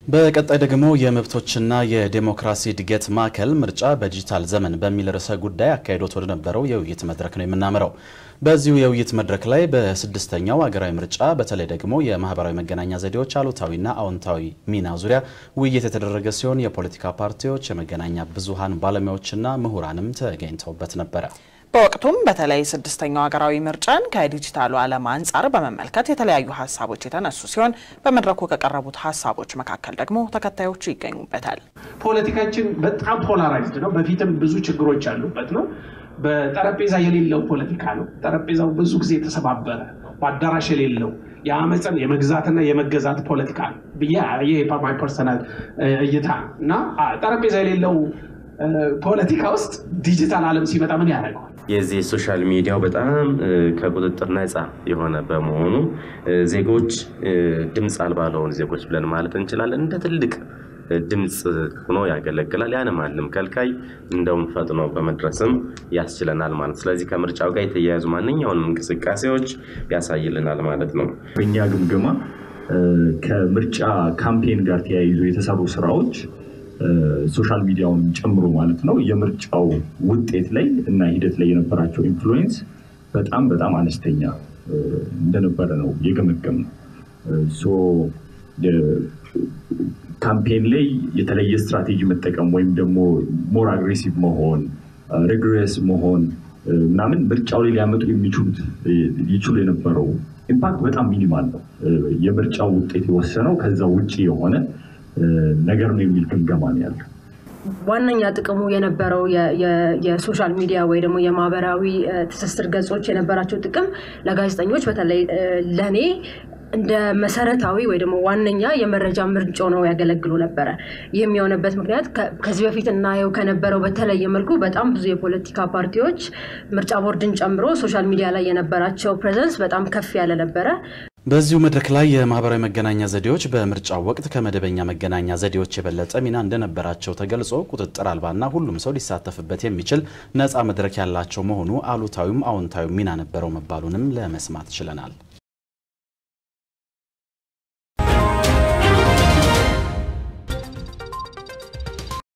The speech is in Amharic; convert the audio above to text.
በቀጣይ ደግሞ የመብቶችና የዴሞክራሲ እድገት ማዕከል ምርጫ በዲጂታል ዘመን በሚል ርዕሰ ጉዳይ አካሂዶት ወደ ነበረው የውይይት መድረክ ነው የምናመራው። በዚሁ የውይይት መድረክ ላይ በስድስተኛው ሀገራዊ ምርጫ በተለይ ደግሞ የማህበራዊ መገናኛ ዘዴዎች አሉታዊና አዎንታዊ ሚና ዙሪያ ውይይት የተደረገ ሲሆን የፖለቲካ ፓርቲዎች፣ የመገናኛ ብዙሃን ባለሙያዎችና ምሁራንም ተገኝተውበት ነበረ። በወቅቱም በተለይ ስድስተኛው ሀገራዊ ምርጫን ከዲጂታሉ ዓለም አንጻር በመመልከት የተለያዩ ሀሳቦች የተነሱ ሲሆን በመድረኩ ከቀረቡት ሀሳቦች መካከል ደግሞ ተከታዮቹ ይገኙበታል። ፖለቲካችን በጣም ፖላራይዝድ ነው። በፊትም ብዙ ችግሮች ያሉበት ነው። በጠረጴዛ የሌለው ፖለቲካ ነው። ጠረጴዛው ብዙ ጊዜ የተሰባበረ በአዳራሽ የሌለው የአመፅን የመግዛትና የመገዛት ፖለቲካ ነው ብዬ ይሄ ማይ ፐርሰናል እይታ እና ጠረጴዛ የሌለው ፖለቲካ ውስጥ ዲጂታል ዓለም ሲመጣ ምን ያደርገዋል? የዚህ ሶሻል ሚዲያው በጣም ከቁጥጥር ነፃ የሆነ በመሆኑ ዜጎች ድምፅ አልባ ለሆኑ ዜጎች ብለን ማለት እንችላለን እንደ ትልቅ ድምፅ ሆኖ ያገለግላል። ያን ማንም ከልካይ እንደውም ፈጥኖ በመድረስም ያስችለናል ማለት ስለዚህ ከምርጫው ጋር የተያያዙ ማንኛውንም እንቅስቃሴዎች ያሳይልናል ማለት ነው። በእኛ ግምገማ ከምርጫ ካምፔን ጋር ተያይዞ የተሰሩ ስራዎች ሶሻል ሚዲያውን ጨምሮ ማለት ነው የምርጫው ውጤት ላይ እና ሂደት ላይ የነበራቸው ኢንፍሉዌንስ በጣም በጣም አነስተኛ እንደነበረ ነው የገመገም ነው። ካምፔን ላይ የተለየ ስትራቴጂ መጠቀም ወይም ደግሞ ሞር አግሬሲቭ መሆን ሪግሬስ መሆን ምናምን ምርጫው ላይ ሊያመጡ የሚችሉት ይችሉ የነበረው ኢምፓክት በጣም ሚኒማል ነው። የምርጫው ውጤት የወሰነው ከዛ ውጭ የሆነ ነገር ነው የሚል ግምገማ ነው ያለው። ዋነኛ ጥቅሙ የነበረው የሶሻል ሚዲያ ወይ ደግሞ የማህበራዊ ትስስር ገጾች የነበራቸው ጥቅም ለጋዜጠኞች በተለይ ለእኔ እንደ መሰረታዊ ወይ ደግሞ ዋነኛ የመረጃ ምንጭ ነው ያገለግሉ ነበረ። ይህም የሆነበት ምክንያት ከዚህ በፊት እናየው ከነበረው በተለየ መልኩ በጣም ብዙ የፖለቲካ ፓርቲዎች ምርጫ ቦርድን ጨምሮ ሶሻል ሚዲያ ላይ የነበራቸው ፕሬዘንስ በጣም ከፍ ያለ ነበረ። በዚሁ መድረክ ላይ የማህበራዊ መገናኛ ዘዴዎች በምርጫው ወቅት ከመደበኛ መገናኛ ዘዴዎች የበለጠ ሚና እንደነበራቸው ተገልጾ ቁጥጥር አልባና ሁሉም ሰው ሊሳተፍበት የሚችል ነፃ መድረክ ያላቸው መሆኑ አሉታዊም አዎንታዊ ሚና ነበረው መባሉንም ለመስማት ችለናል።